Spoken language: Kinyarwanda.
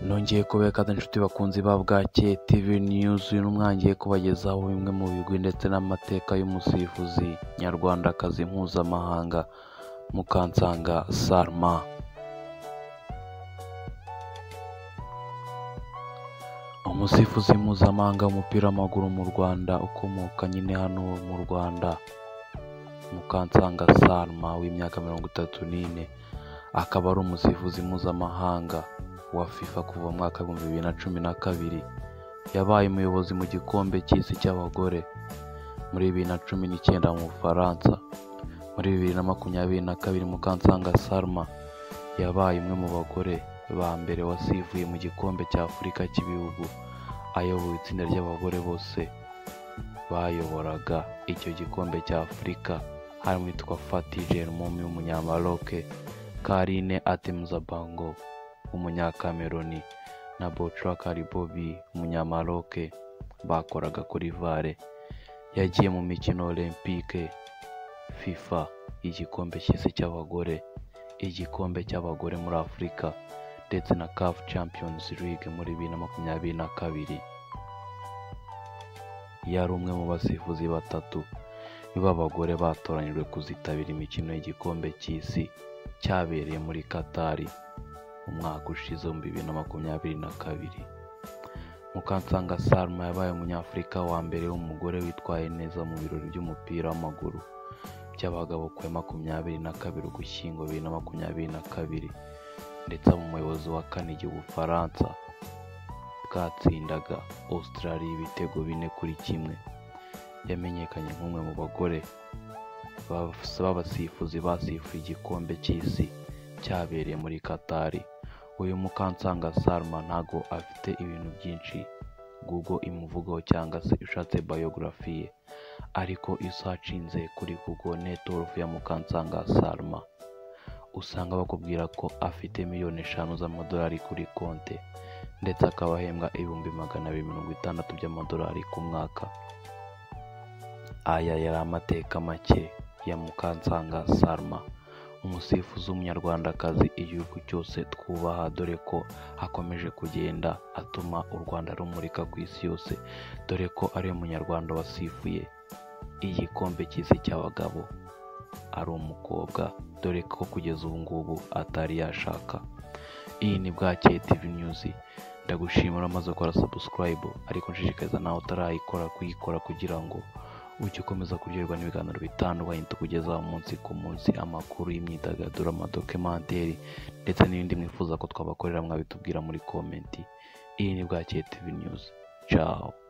Nongeye kuba kaze inshuti bakunzi ba Bwake TV News, uyu n'umwangiye kubagezaho bimwe mu bigwi ndetse n'amateka y'umusifuzi nyarwandakazi mpuzamahanga Mukansanga Salma. Umusifuzi mpuzamahanga w'umupira w'amaguru mu Rwanda ukomoka nyine hano mu Rwanda Mukansanga Salma w'imyaka mirongo itatu n'ine akaba ari umusifuzi mpuzamahanga wa FIFA kuva mu mwaka w'ibihumbi bibiri na cumi na kabiri yabaye umuyobozi mu gikombe cy'isi cy'abagore muri bibiri na cumi n'icyenda mu Bufaransa muri bibiri na makumyabiri na kabiri Mukansanga Salma yabaye umwe mu bagore ba mbere wasivuye mu gikombe cya Afurika cy'ibihugu ayoboye itsinda ry'abagore bose bayoboraga icyo gikombe cya Afurika harimo uwitwa Fati Jermumi w'umunyamaroke Karine Atemuzabango w'umunyakameroni na Botra Karibobi umunyamaroke bakoraga kuri Vare yagiye mu mikino Olympique FIFA igikombe cy'isi cy'abagore igikombe cy'abagore muri Afurika ndetse na CAF Champions League muri bibiri na makumyabiri na kabiri yari umwe mu basifuzi batatu b'abagore batoranyijwe kuzitabira imikino y'igikombe cy'isi cyabereye muri Katari umwaka ushize mu bibiri na makumyabiri na kabiri mukansanga salma yabaye umunyafurika wa mbere w'umugore witwaye neza mu birori by'umupira w'amaguru by'abagabo ku ya makumyabiri na kabiri ugushyingo bibiri na makumyabiri na kabiri ndetse aba umuyobozi wa kane igihe ubufaransa bwatsindaga Australia ibitego bine kuri kimwe yamenyekanye nk'umwe mu bagore b'abasifuzi basifuye igikombe cy'isi cyabereye muri Katari uyu mukansanga Salma ntago afite ibintu byinshi Google imuvugaho cyangwa se ushatse biography ye ariko iyo usacinze kuri Google network ya mukansanga Salma usanga bakubwira ko afite miliyoni eshanu z'amadolari kuri konte ndetse akaba ahembwa ibihumbi magana abiri mirongo itandatu by'amadolari ku mwaka aya yari amateka make ya mukansanga Salma umusifuzi w'umunyarwandakazi igihugu cyose twubaha dore ko akomeje kugenda atuma u rwanda rumurika ku isi yose dore ko ari umunyarwanda wasifuye igikombe cy'isi cy'abagabo ari umukobwa dore ko kugeza ubu ngubu atari yashaka iyi ni bwakeye tv news ndagushimira umaze gukora sabusikarayibu ariko nshishikariza nawe utarayikora kuyikora kugira ngo ujye ukomeza kuryoherwa n'ibiganiro bitandukanye tukugezaho umunsi ku munsi amakuru y'imyidagaduro amadokimenteri ndetse n'ibindi mwifuza ko twabakorera mwabitubwira muri komenti iyi ni bwakeye tv news caho